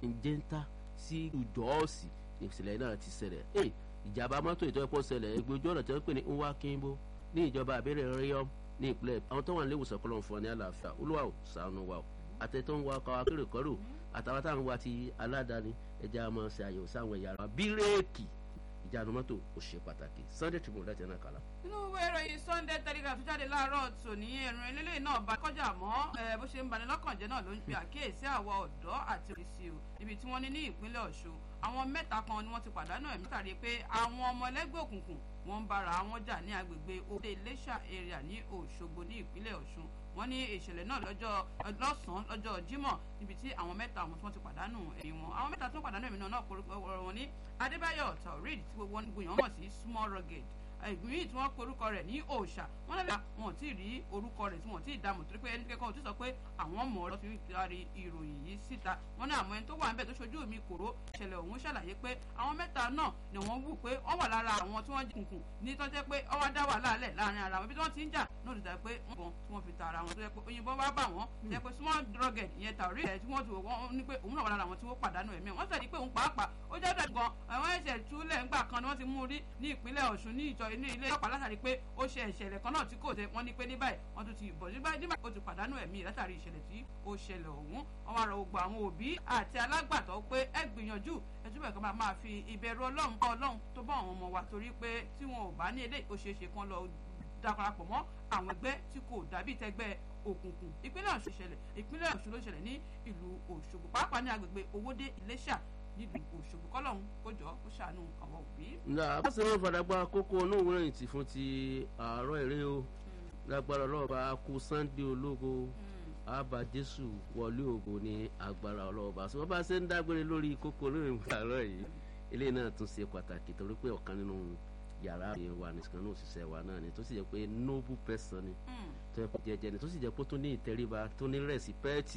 njẹ́ńtà sí ìjọ́ọ̀sì ìṣẹ̀lẹ̀ náà ti ṣẹlẹ̀ ẹ̀ ìjàmbá mọ́tò ìtọ́jú ṣẹlẹ̀ ẹgbẹ́ ojú ọ̀nà tí wọ́n pè ní nwa kimbo ní ìjọba àbẹ̀rẹ̀ ríọ́m ní ìpínlẹ̀ àwọn tó wà ní ìwòsàn kọlọ̀ fún ọ ní àlàáfíà olúwa ò ṣàánú wa o àtẹ̀tọ́ ń wa ọkọ̀ akérò kọ́rò àtàwọn táwọn wa ti aládàáni ẹja máa ṣe àyẹ̀wò sáwọn ẹ̀yà ara bírèkì ìjánu mọ́tò ó ṣe pàtàkì sunday tribune láti ẹ̀nà kàlá. nínú ìwé ìròyìn sunday telegraph tó jáde láàárọ̀ tòní ẹ̀rùn eléyìí náà bá kọjá mọ́ bó ṣe ń bani lọ́kàn jẹ́ náà ló ń pe àkíyèsí àwọn ọ̀dọ́ àti òrìṣì o ibi tí wọ́n ní ní ìpínlẹ̀ ọ̀ṣun àwọn mẹ́ta kan ni wọ́n ti pàdánù ẹ̀mí tàbí pé àwọn ọmọ ẹlẹ́gbẹ́ òkùnkùn wọ́n ń bára wọn jà ní agbègbè òde iléṣà area ní òṣogbo ní ìpínlẹ̀ ọ̀ṣun wọ́n ní ìṣẹ̀lẹ̀ náà lọ́jọ́ lọ́sàn-án lọ́jọ́ jímọ̀ níbi tí àwọn mẹ́ta àwọn tí wọ́n ti pàdánù ẹ̀mí wọn àwọn mẹ́ta tó pàdánù ẹ̀mí náà korúkọ wọn ní adébáyọ̀ taurid tí gbogbo wọn gbìyànjú mọ̀ sí small rugged ìgbìyànjú tí wọ́n pe orúkọ rẹ̀ ní òòṣà wọ́n lẹ́la wọn ò tí ì rí orúkọ rẹ̀ tí wọ́n ò tí ì dààmú torí pé ẹni kẹ́kọ̀ọ́ ò tí sọ pé àwọn mọ̀ ọ́ lọ́ fi taari ìròyìn yìí síta wọ́n ní àwọn ẹni tó wà níbẹ̀ tó ṣojú mi kòró ìṣẹ̀lẹ̀ ọ̀hún ṣàlàyé pé àwọn mẹ́ta náà ni wọ́n wù pé wọ́n wà lára àwọn tí wọ́n kùnkùn ní tó jẹ́ pé ọwọ́ dá wà láàlẹ̀ láàrin ara wọn bí wọ́n ti ń jà náà dìda pé wọ́n bọ̀ tí wọ́n fi ta ara wọn tó jẹ́ pé òyìnbó bá bà wọ́n jẹ́ pé small drugged ìyẹn tàrí ẹ̀ tí wọ́n ti wọ́n ní pé òun náà wà lára àwọn tí wọ́n pàdánù ẹ̀mí wọ́n sọ pé òun pàápàá ó jẹ́ dẹ̀ gan àwọn ẹ̀ṣẹ̀ túlẹ̀ ńgbà kan ni wọ́n ti mú rí ní ìpínlẹ̀ ọ̀ṣun ní ìjọ inú ilé ọ̀pá látàrí pé ó ṣe ìṣẹ̀lẹ̀ kan náà tí kò tẹ wọ́n ní pé ní báyìí wọ́n tún ti bọ̀ ní báyìí nígbà tó ti pàdánù ẹ̀mí látàrí ìṣẹ̀lẹ̀ tí ó ṣẹlẹ̀ ọ̀hún wọ́n wá rọ gbogbo àwọn òbí àti alágbàtọ́ pé ẹ gbìyànjú ẹ túbọ̀ kan máa máa fi ìbẹ̀rù ọlọ́run kọ́ ọlọ́run tó bá àwọn ọmọ wa torí pé tí wọn ò bá ní ilé ìkóṣeéṣe kan lọ darapọ̀ mọ́ àwọn ẹgbẹ́ tí kò dàbí tẹgbẹ́ òkùnkùn ìpínlẹ̀ ọ̀ṣun ṣẹlẹ̀ ìpínlẹ̀ ọ̀ṣun ló ṣẹlẹ̀ ní ìlú òṣogbo pàápàá ní agbègbè owódé iléṣà nílùú òṣogbo kọ́lọ́hún kó jọ kó ṣàánú àwọn òbí. nà á sì máa fàdàgbà kókó onóòwò rìn tì fún ti àárọ̀ èrè o lágbára ọlọ́ọ̀bá kú sunday ológo àbá jésù wọlé ògo ní agbára ọlọ́ọ̀bá sọ bá ṣe ń dágbére lórí kókó olóòrìn àárọ̀ yìí ilé náà tún ṣe pàtàkì torí pé ọ̀kan nínú yàrá wa nìkan náà òṣìṣẹ́ wa náà ni tó sì jẹ́ pé noble person ni tó yẹ kó jẹjẹ ni tó sì jẹ́ pé tó ní ìtẹríba tó ní rẹ̀sípẹ́ẹ̀tì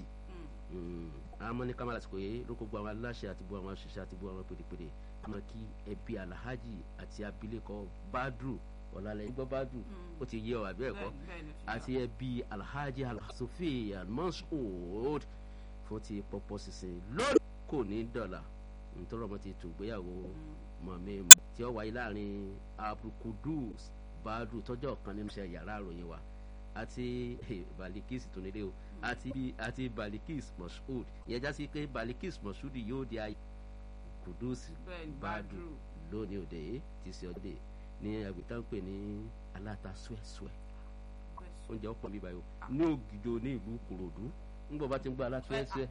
àmọ́ ní kámẹ́rà àsìkò yìí ló kó gbọ́ àwọn aláṣẹ àti gbọ́ àwọn òṣìṣẹ́ àti gbọ́ àwọn pèdèpèdè àmọ́ kí ẹbí alhaji àti abilékọ badru ọ̀làlẹ̀ gbọ́ badru ó ti yé ọ àbí ẹ̀kọ́ àti ẹbí alhaji alhasofi almasoud fún ti pọpọ sísìn lórí kò ní dọ̀là nítorí ọmọ ti tún gbéyàwó mọ̀mí tí ó wáyé láàrin abdulkudus badru tọ́jọ́ kan nínú iṣẹ́ yàrá àròyìn wa àti balikis tó nílé o àti àti balikis moshood ìyẹn já sí pé balikis moshood yóò di ayé kudus badru lónìí òde ti ṣe ọdẹ ní agbègbè pè ní aláta suẹ́suẹ́ oúnjẹ ọ̀pọ̀ mi báyìí o ní ògìjọ ní ìlú kòròdú ńgbọ́ bá ti ń gbọ́ alátuẹ́suẹ́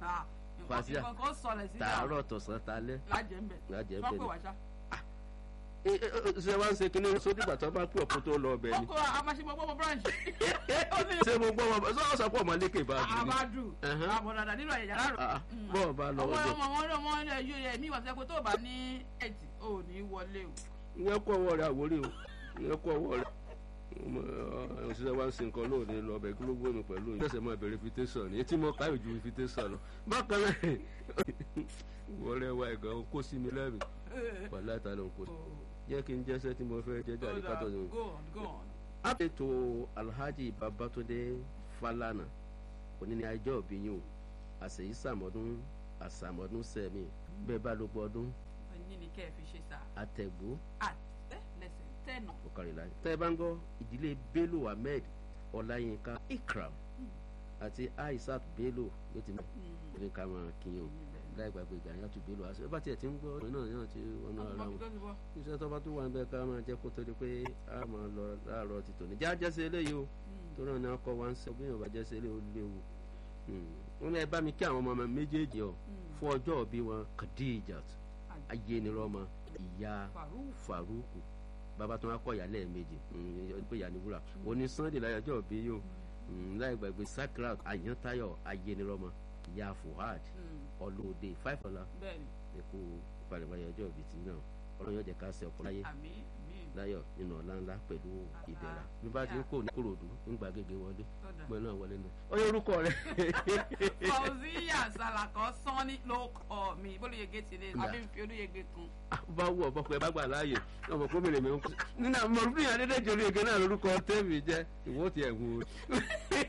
fàṣíà tààrọ̀ tọ̀sán talẹ́ lájẹ̀mbẹ̀ lájẹ̀mbẹ̀ wọ́n pè ni wá ṣá. ṣé wá ń ṣe kinní sódìgbà tó bá pè ọ̀pọ̀ tó lọ ọbẹ̀ ni ọkọ amáṣẹ́mọ́ gbọ́mọ branch. ṣé mo gbọ́ wọn sọ sọ pé ọmọ lékè bá dùn ní. àbádù Ẹhán. àbọ̀dàdà nínú ẹ̀yà yàrá rẹ̀. Ah, bọ́ọ̀ bá lọ ọmọ ọjọ́ ọmọ wọn ọmọ wọn ẹyọ ẹ mi wà sẹ́kọ̀ tó bá ní ẹ̀tì ò ní wọlé o. ìyẹn kọ́ ọwọ́ rẹ̀ àwórí o ìyẹn kọ́ ọwọ́ rẹ̀ ọmọ òṣìṣẹ́ wa ń sin nǹkan lóòní lọ ọbẹ̀ kí ló gbé mi pẹ̀lú yìí. ṣẹ̀ṣẹ̀ máa bẹ̀rẹ̀ invitation ni etí mo káyọ̀ ju invitation lọ. bákan náà wọlé wa ẹ̀gàn kó sí mi lẹ́rìí wàhálà ìta ló ń kó sí. jẹ́ kí n jẹ́sẹ́ tí mo fẹ́ jẹ́ jáde ká tó ní. go on go on. àpètò alhaji babatunde falana òní ni ajọ́ òbí yín o àṣeyí sàmọ́dún àsàmọ́dún sẹ́mi bẹ́ẹ̀ bá ló gbọ́ ọdún ní ni kẹ́ ẹ fi ṣe sá. àtẹ̀gbó àtẹ lẹsẹ̀ tẹ̀nà. ọ̀kàrìlá tẹ́ ẹ bá ń gbọ́ ìdílé bello ahmed ọláyínká ikram àti aishat bello ló ti mọ̀ ní ká máa kíyàn láì gbàgbé ìgbàlẹ́ tó bello àṣẹ bá tiẹ̀ ti ń gbọ́ ọ̀rọ̀ náà yàn ti ọ̀nà ara wọn iṣẹ́ tó bá tó wà níbẹ̀ ká máa jẹ́ kó tó di pé a máa lọ láàárọ̀ ti tòní já jẹ́sẹ̀ eléyìí o tó náà ní akọ wa ń sọ bí yorùbá jẹ́sẹ̀ eléyìí ó léwu wọn ẹ bá mi kí àwọn ọmọ mi méjèèjì ọ fún ọjọ́ òbí wọn kadijat ayénirọ́mọ ìyá faruku bàbá tó wá kọ ìyá lẹ́ẹ̀mejì pé ìyá ni wúrà òní sunday láyọjọ́ òbí yóò láì gbàgbé sakrat ayantayo ayénirọ́mọ ìyá fuhad ọlọ́ọ̀dẹ five dollar bẹ́ẹ̀ni ẹ̀kú ìpalẹ̀mọ́ ọjọ́ òbí ti náà ọlọ́run yóò jẹ́ ká ṣe ọkọ láyé àmì mi láyọ̀ nínú ọ̀la ńlá pẹ̀lú ìdẹ̀ra bí bá ti ń kó ní kòròdú ń gba gègé wọlé Ọ̀dà. gbọ́n náà wọlé náà ó yẹ orúkọ rẹ. fauziya salakọ sanni ló kọ mi bólúyege ti lé Nda. àbí fi olúyege kun. bá wù ọ bọkọ ẹ bá gbà láàyè ọmọ kó mèrè mi ń kú nínú àwọn ọmọ ọdún yàrá dédé jòlú ege náà lórúkọ tẹ́ẹ̀mì jẹ́ ìwọ́ ti ẹ̀ wù ú.